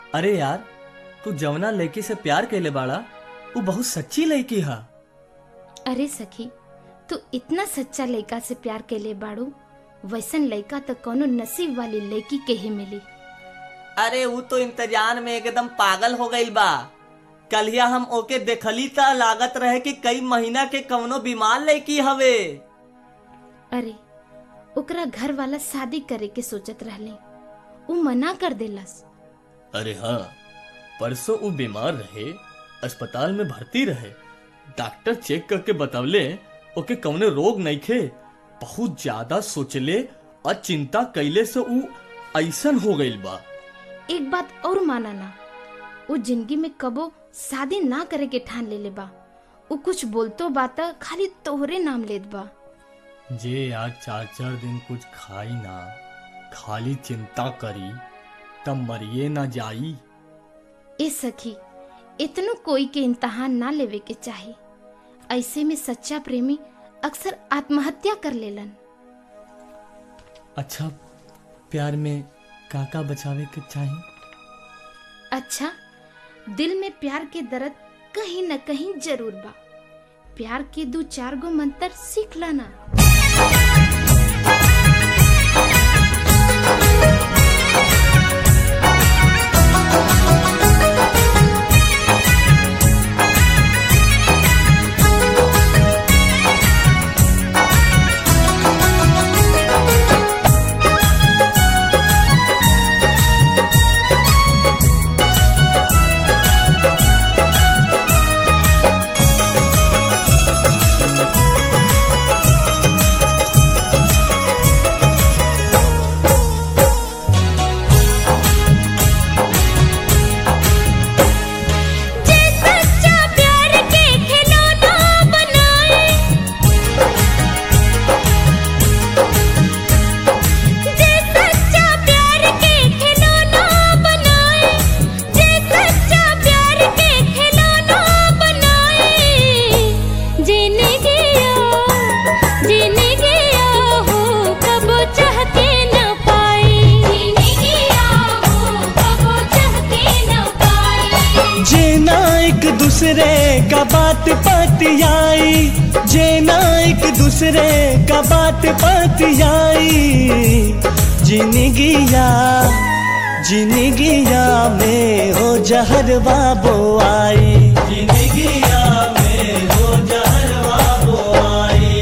अरे यार तू जवना लड़की से प्यार कैले बाड़ा वो बहुत सच्ची लड़की हा अरे सखी तू इतना सच्चा लड़का से प्यार कैले बाड़ू वैसन लड़का तो कोनो नसीब वाली लड़की के ही मिली अरे वो तो इंतजार में एकदम पागल हो गई बा कलिया हम ओके देखली त लागत रहे कि कई महीना के कवनो बीमार लड़की हवे अरे ओकरा घर वाला शादी करे के सोचत रहले उ मना कर देलस अरे हाँ परसों वो बीमार रहे अस्पताल में भर्ती रहे डॉक्टर चेक करके बतवले ओके कवने रोग नहीं खे बहुत ज्यादा सोचले और चिंता कैले से ऊ ऐसन हो गईल बा एक बात और माना ना उ जिंदगी में कबो शादी ना करे के ठान लेले बा उ कुछ बोलतो बात खाली तोहरे नाम लेत बा जे आज चार चार दिन कुछ खाई ना खाली चिंता करी तब मरिए ना जाई ए सखी इतनो कोई के इम्तहान ना लेवे के चाही ऐसे में सच्चा प्रेमी अक्सर आत्महत्या कर लेलन अच्छा प्यार में काका बचावे के चाहिए अच्छा दिल में प्यार के दर्द कहीं न कहीं जरूर बा प्यार के दो चार गो मंत्र सीख लाना जे सच्चा प्यार के खिलौना बनाए जे सच्चा प्यार के खिलौना बनाए जे सच्चा प्यार के खिलौना बनाए जीने गया जीने गया हो कब चाह के न पाए जीने गया हो कब चाह के न पाए जेना एक दूसरे का बात पतियाई जेना एक दूसरे का बात पतियाई जिनगिया जिनगिया में हो जहरवा बो आई जिनगिया में हो जहरवा बो आई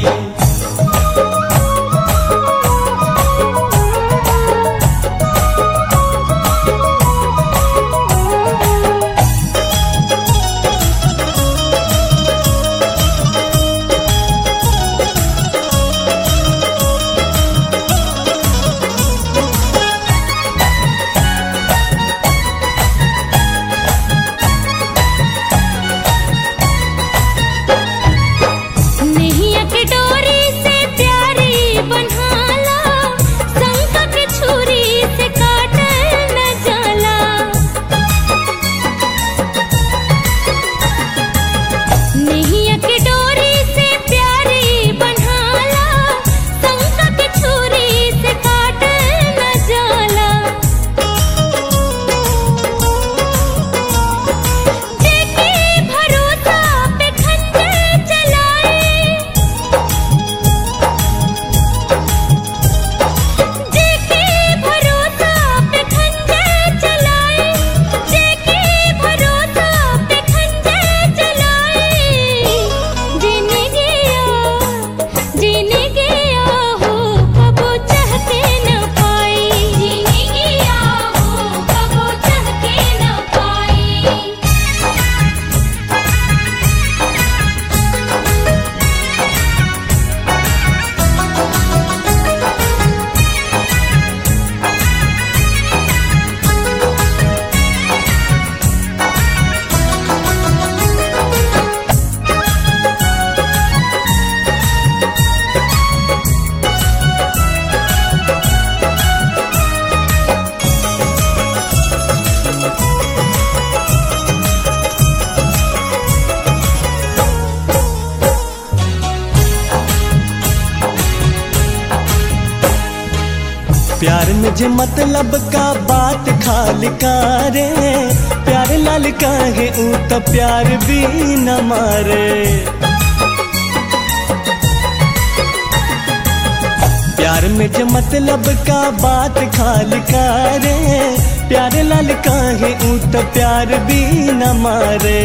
नैया के डोरी से प्यारी बनहाला शंख के छुरी से काटल न जाला नैया के डोरी से प्यारी बनहाला शंख के छुरी से काटल न जाला जेके भरोसा पे खंजर चलाए जेके भरोसा पे खंजर चलाए जेके भरोसा पे खंजर चलाए जीने गया जीने गया हो कब चाहते न पाए जीने गया हो कब चाहते न पाए प्यार में जे मतलब का बात खाल कारे लाल काहे ऊ त प्यार भी न मारे प्यार में जो मतलब का बात खाल करे प्यार लाल काहे ऊ त प्यार भी न मारे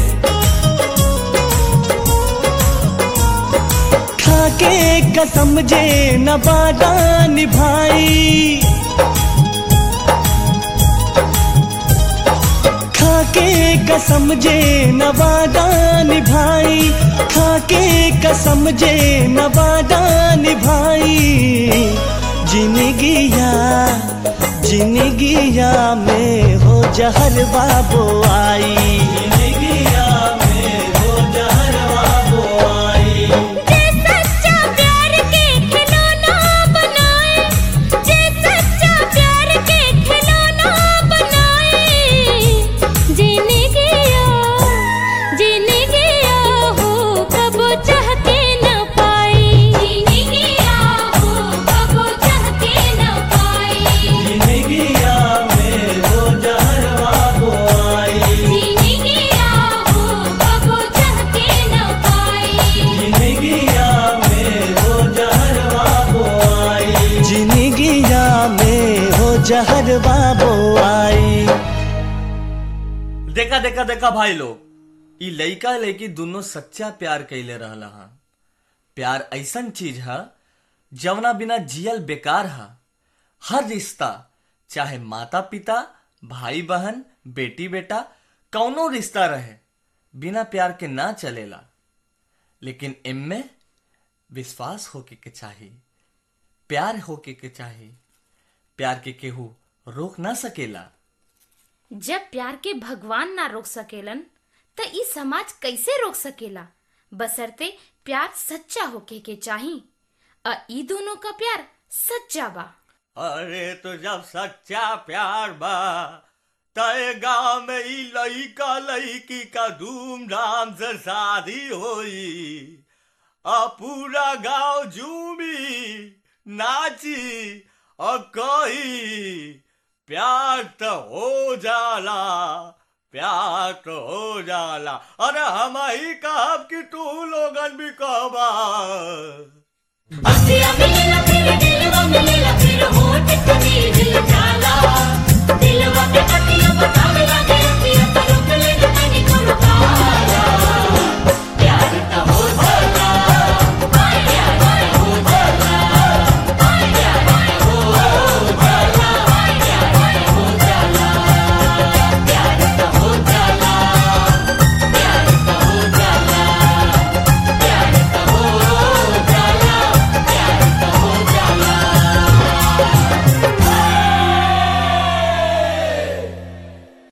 खाके कसम जे न वादा निभाई खाके कसम जे न वादा निभाई खाके कसम जे न वादा निभाई जिंदगिया जिंदगिया में हो जहर बाबो आई जिंदगिया में हो जहर बाबो आई जे सच्चा प्यार के खिलौना बनाए जे सच्चा प्यार के खिलौना बनाए जीने गया जीने गया हो कब चाह के न पाई जीने गया हो कब चाह के न पाई जिंदगिया में हो जहर बाबो आई जीने गया हो कब चाह के न पाई जिंदगिया में हो जहर बाबो आई जिंदगिया में हो जहर बाबो आई देखा देखा देखा भाई लोग ई लइका लइकी दोनों सच्चा प्यार कैले रहला हा प्यार ऐसन चीज है जवना बिना जियल बेकार है हर रिश्ता चाहे माता पिता भाई बहन बेटी बेटा कौनो रिश्ता रहे बिना प्यार के ना चलेला लेकिन इनमें विश्वास होके के चाहिए प्यार होके के चाहिए प्यार के केहू रोक ना सकेला जब प्यार के भगवान ना रोक सकेलन त ई समाज कैसे रोक सकेला बसरते प्यार सच्चा होके के चाही अ ई दोनों का प्यार सच्चा बा अरे तो जब सच्चा प्यार बा तय गांव में ई लइका लइकी का धूमधाम से शादी होई आ पूरा गांव झूमी नाची और कही प्यार तो हो जाला प्यार तो हो जाला अरे हम ही कहब कि तू लोगन भी कहबा अखियाँ मिलेला फिर दिलवा मिलेला फिर होठ कभी हिल जाला दिलवा के पतिया बता